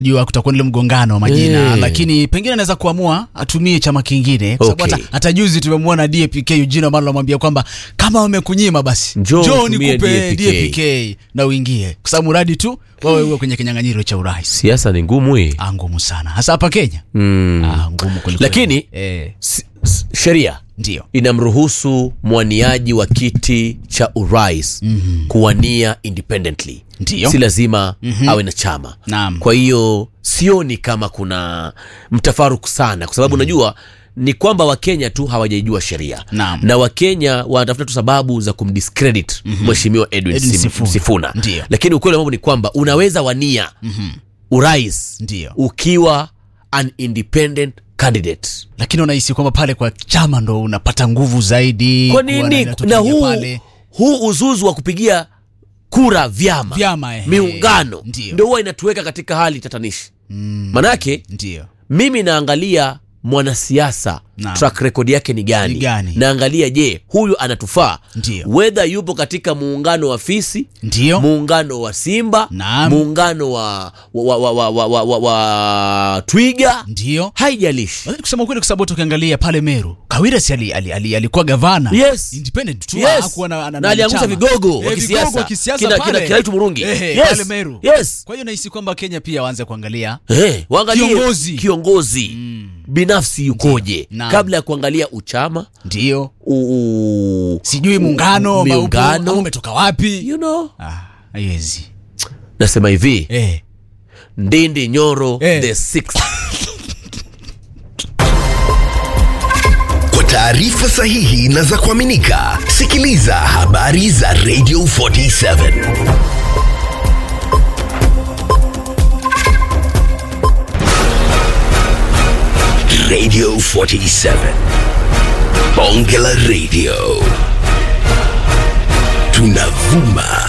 jua kutakuwa nile mgongano wa majina Eh. lakini pengine anaweza kuamua atumie chama kingine kwa sababu Okay. hata, hata juzi tumemwona DAPK Eugene Wamalwa anamwambia kwamba kama wamekunyima basi Njoo njoo utumie nikupe DAPK. DAPK na uingie kwa sababu mradi tu wewe uwe kwenye kinyang'anyiro cha urais siasa ni ngumu hii ah, ngumu sana hasa hapa Kenya mm. ah, ngumu kweli kweli. Lakini- eh, S- s- sheria ndio inamruhusu mwaniaji wa kiti cha urais mm-hmm. kuwania independently Ndiyo. si lazima mm-hmm. awe na chama Naam. kwa hiyo sioni kama kuna mtafaruku sana kwa sababu unajua ni kwamba wakenya tu hawajaijua sheria Naam. na wakenya wanatafuta tu sababu za kumdiscredit mheshimiwa edwin, Edwin Sim- Sifuna. sifuna, Ndiyo. lakini ukweli wa mambo ni kwamba unaweza wania mm-hmm. urais Ndiyo. ukiwa an independent candidate lakini unahisi kwamba pale kwa chama ndo unapata nguvu zaidi kwa kuwa nini na- na huu, pale huu uzuzu wa kupigia kura vyama, Vyama, ehe. miungano Ndiyo. ndio huwa inatuweka katika hali tatanishi manake ndio mimi naangalia mwanasiasa Naam. track record yake ni gani, Ni gani? naangalia je huyu anatufaa Ndiyo. wedha yupo katika muungano wa fisi ndio muungano wa simba Naam. muungano wa, wa, wa, wa, wa, wa, wa, wa twiga ndio haijalishi Lakini kusema kweli kwa sababu tukiangalia pale Meru Kawira si ali, ali, ali, alikuwa gavana Yes. independent tu Yes. hakuwa na, na, na aliangusha chama. vigogo wa Eh, kisiasa. vigogo wa kisiasa Kina- pale. kina- kina Itu Murungi. Eh, Yes. pale Meru Yes. kwa hiyo nahisi kwamba Kenya pia waanze kuangalia Hey, waangalie Kiongozi. kiongozi binafsi yukoje Naam. kabla ya kuangalia uchama ndio u, u, sijui muungano ama upo- miungano. ama umetoka wapi you know ah, haiwezi nasema hivi eh. ndindi nyoro Eh. the sixth Kwa taarifa sahihi na za kuaminika, sikiliza habari za Radio 47 Radio 47 Bonge la Radio, tunavuma